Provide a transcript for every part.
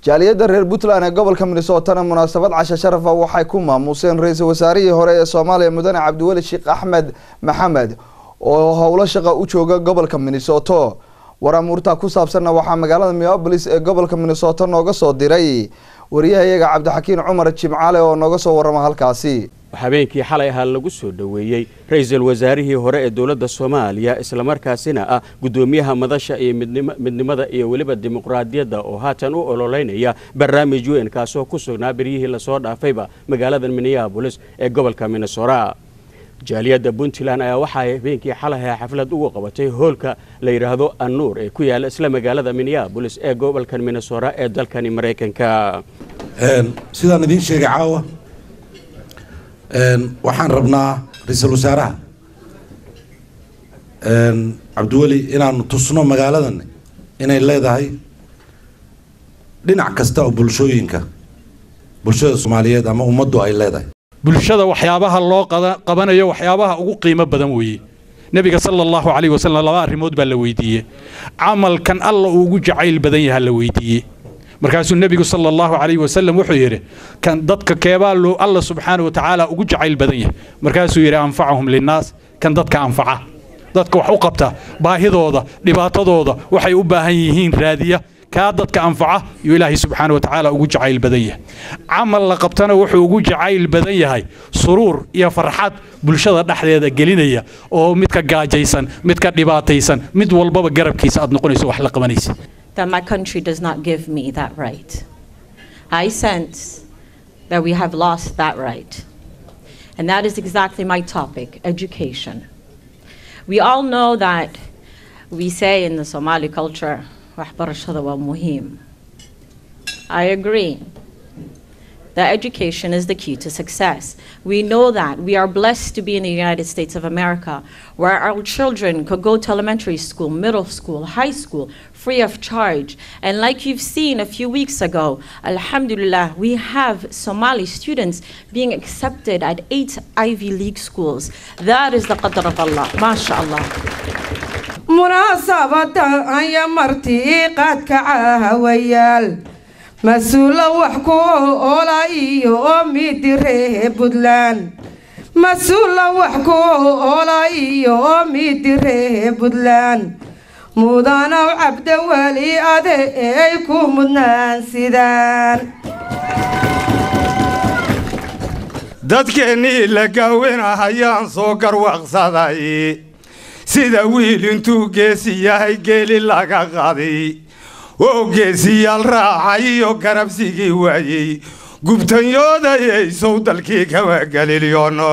jaaliyadda reer puntland ee gobolka minnesotana munaasabad casha sharafa waxay ku maamuuseen ra-iisul wasaarihii hore ee soomaaliya mudane cabdiweli sheekh axmed maxamed oo howlo shaqa u jooga gobolka minnesoto waraamuurta ku saabsanna waxaa magaalada minneapolis ee gobolka minnesota nooga soo diray wariyahayaga cabdixakiin cumar jimcaale oo nooga soo warama halkaasi habeenkii xalay ahaa lagu soo dhoweeyey ra-iisul wasaarihii hore ee dowladda soomaaliya islamarkaasina ah guddoomiyaha madasha iyo midnimada iyo weliba dimuqraadiyadda oo haatan u ololeynaya barnaamij weyn kaasoo ku sugnaa beryihii lasoo dhaafayba magaalada minneabolis ee gobolka minnesota jaaliyadda puntland ayaa waxaay habeenkii xalaha xaflad ugu qabatay hoolka la yidhaahdo annuur ee ku yaala isla magaalada minneabolis ee gobolka minnesota ee dalkani maraykanka sidaan idiin sheegay caawa waxaan rabnaa ra-iisul wasaaraha cabdiweli inaanu tusno magaaladan inay leedahay dhinac kasta oo bulshooyinka bulshada soomaaliyeed ama ummaddu ay leedahay bulshada waxyaabaha loo qabanayo waxyaabaha ugu qiimo badan weeye nebiga sala allahu calayh wasalam laba arrimood baa la weydiiyey camalkan alla uu ugu jacayl badan yaha la weydiiyey markaasuu nebigu sala allahu calayh wasalam wuxuu yidhi kan dadka keebaa loo alla subxaana wa tacaala ugu jacayl badan yahay markaasuu yidhi anfacahum linnaas kan dadka anfaca dadka wax u qabta baahidooda dhibaatadooda waxay u baahan yihiin raadiya kaa dadka anfaca yuu ilaahay subxaana wa tacaala ugu jacayl badan yahay camal la qabtana wuxuu ugu jacayl badan yahay suruur iyo farxad bulshada dhexdeeda gelinaya oo midka gaajaysan midka dhibaataysan mid walbaba garabkiisa aad noqonayso wax la qabanaysa that my country does not give me that right. I sense that we have lost that right. And that is exactly my topic education. We all know that we say in the Somali culture, I agree that education is the key to success. We know that. We are blessed to be in the United States of America, where our children could go to elementary school, middle school, high school, free of charge. And like you've seen a few weeks ago, Alhamdulillah, we have Somali students being accepted at eight Ivy League schools. That is the qadr of Allah. MashaAllah. munaasabada aya martii qaadka caahawayaal mas-uula wax ku oola iyo midire puntland mas-uula wax ku oola iyo midire puntland mudanow cabdaweli ade ay ku mudnaan sidaan dadkeennii la gaawinahayaan soo garwaqsaday sida wiil intuu geesi yahay geeli laga qaday oo geesiyaal raacay iyo garabsigii waayey gubtanyoodayaysow dalkii kama galilyono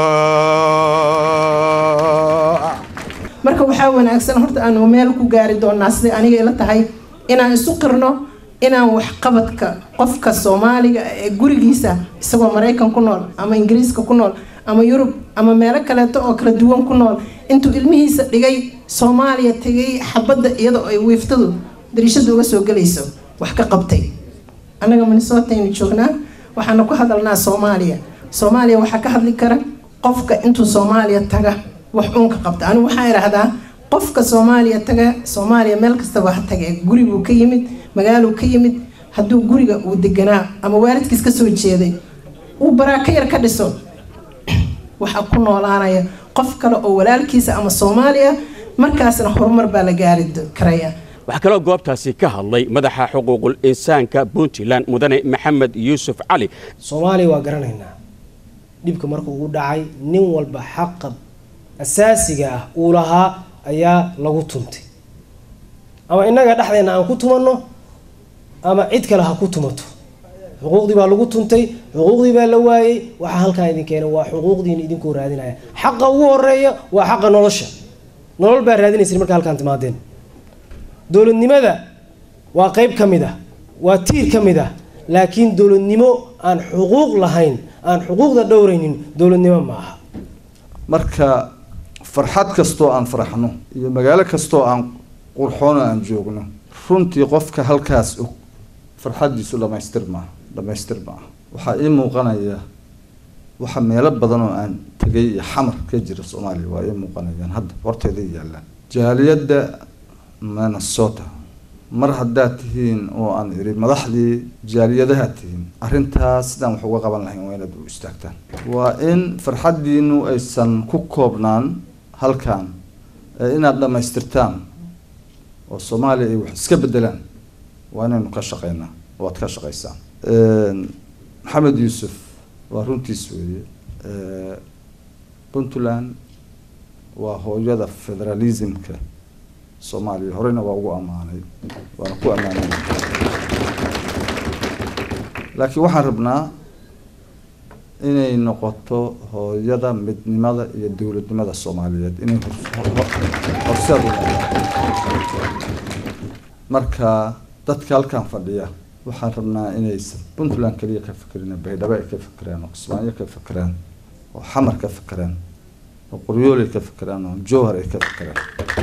marka waxaa wanaagsan horta aanu meel ku gaari doonaa siday aniga ila tahay inaan isu qirno inaan waxqabadka qofka soomaaliga ee gurigiisa isagoo maraykan ku nool ama ingiriiska ku nool ama yurub ama meelo kaleeto oo kala duwan ku nool intuu ilmihiisa dhigay soomaaliya tegay xabadda iyadoo ay wiiftadu dariishada uga soo gelayso wax ka qabtay annaga minnesotaynu joognaa waxaana ku hadalnaa soomaaliya soomaaliya waxaa ka hadli kara qofka intuu soomaaliya taga wax uunka qabta anigu waxaa idhaahdaa qofka soomaaliya taga soomaaliya meel kastaba ha taga guribuu ka yimid magaaluu ka yimid hadduu guriga uu deganaa ama waalidkiis ka soo jeeday uu baraaka yar ka dhiso waxaa ku noolaanaya qof kale oo walaalkiisa ama soomaaliya markaasna horumar baa la gaari karaya waxaa kaloo goobtaasi ka hadlay madaxa xuquuqul insaanka puntland mudane maxamed yuusuf cali soomaaliya waa garanaynaa dhibka markuu ugu dhacay nin walba xaqa asaasiga ah uu lahaa ayaa lagu tuntay ama innaga dhexdeena aan ku tumanno ama cid kale ha ku tumato xuquuqdii baa lagu tuntay xuquuqdii baa la waayey waxaa halkaa idin keenay waa xuquuqdiina idinkoo raadinaya xaqa ugu horeeya waa xaqa nolosha nolol baa raadinaysa markaa halkaan timaadeen dowladnimada waa qeyb ka mid ah waa tiir ka mid ah laakiin dowladnimo aan xuquuq lahayn aan xuquuqda dhowraynin dowladnimo ma aha marka farxad kastoo aan faraxno iyo magaalo kastoo aan qurxoono aan joogno runtii qofka halkaas og farxaddiisu dhamaystir maaha dhamaystir maaha waxaa ii muuqanaya waxa meelo badan oo aan tegay iyo xamar ka jira soomaaliya waa ii muuqanayaan hadda horteeda yaallaan jaaliyadda minnesota mar haddaad tihiin oo aan idhi madaxdii jaaliyadaha tihiin arrintaas sidaan wax uga qaban lahayn waa inaad u istaagtaan waa in farxaddiinu aysan ku koobnaan halkan ee inaad dhammaystirtaan oo soomaaliya ay wax iska bedelaan waa inaynu ka shaqeynaa oo aad ka shaqeysaan maxamed yuusuf waa runtiis weeye puntland waa hooyada federalismka soomaaliya horeyna waa ugu ammaanay waana ku ammaanay laakiin waxaan rabnaa inay noqoto hooyada midnimada iyo dowladnimada soomaaliyeed inay horseed u marka dadka halkan fadhiya waxaan rabnaa inaysan puntland kaliya ka fekerin baydhabo ay ka fekeraan oo kismaayo ka fekeraan oo xamar ka fekeraan oo qoryool ay ka fekeraan oo jowhar ay ka fekeraan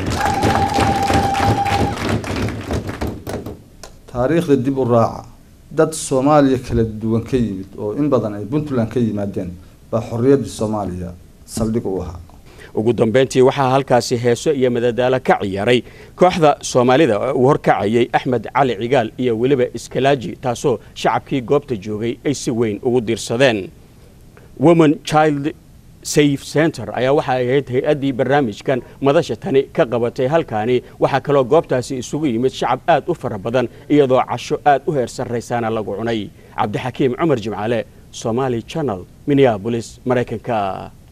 taariikhda dib u raaca dad soomaaliya kala duwan ka yimid oo in badan ay puntland ka yimaadeen baa xorriyaddii soomaaliya saldhig u ahaa ugu dambeyntii waxaa halkaasi heeso iyo madadaalo ka ciyaaray kooxda soomaalida oo uu horkacayay axmed cali cigaal iyo weliba iskalaaji taasoo shacabkii goobta joogay ay si weyn ugu diirsadeen woman child safe center ayaa waxa ay ahayd hay-addii barnaamijkan madasha tani ka qabatay halkaani waxaa kaloo goobtaasi isugu yimid shacab aad u fara badan iyadoo casho aad u heer sarraysaana lagu cunay cabdixakiim cumar jimcaale somaali channel minneabolis maraykanka